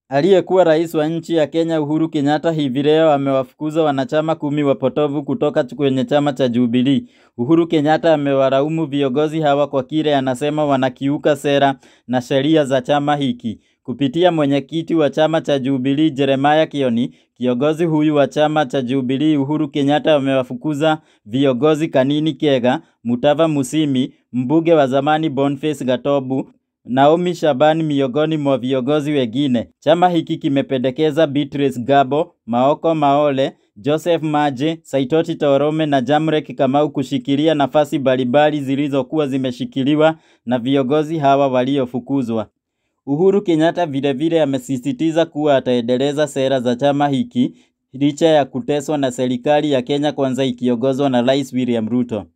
Aliyekuwa rais wa nchi ya Kenya Uhuru Kenyatta hivi leo amewafukuza wanachama kumi wapotovu kutoka kwenye chama cha Jubilee. Uhuru Kenyatta amewalaumu viongozi hawa kwa kile anasema wanakiuka sera na sheria za chama hiki. Kupitia mwenyekiti wa chama cha Jubilee Jeremiah Kioni, kiongozi huyu wa chama cha Jubilee Uhuru Kenyatta amewafukuza viongozi Kanini Kega, Mutava Musimi, mbunge wa zamani Boniface Gatobu, Naomi Shabani miongoni mwa viongozi wengine. Chama hiki kimependekeza Beatrice Gabo, Maoko Maole, Joseph Maje, Saitoti Torome na Jamrek Kamau kushikilia nafasi mbalimbali zilizokuwa zimeshikiliwa na viongozi hawa waliofukuzwa. Uhuru Kenyatta vilevile amesisitiza kuwa ataendeleza sera za chama hiki licha ya kuteswa na serikali ya Kenya Kwanza ikiongozwa na Rais William Ruto.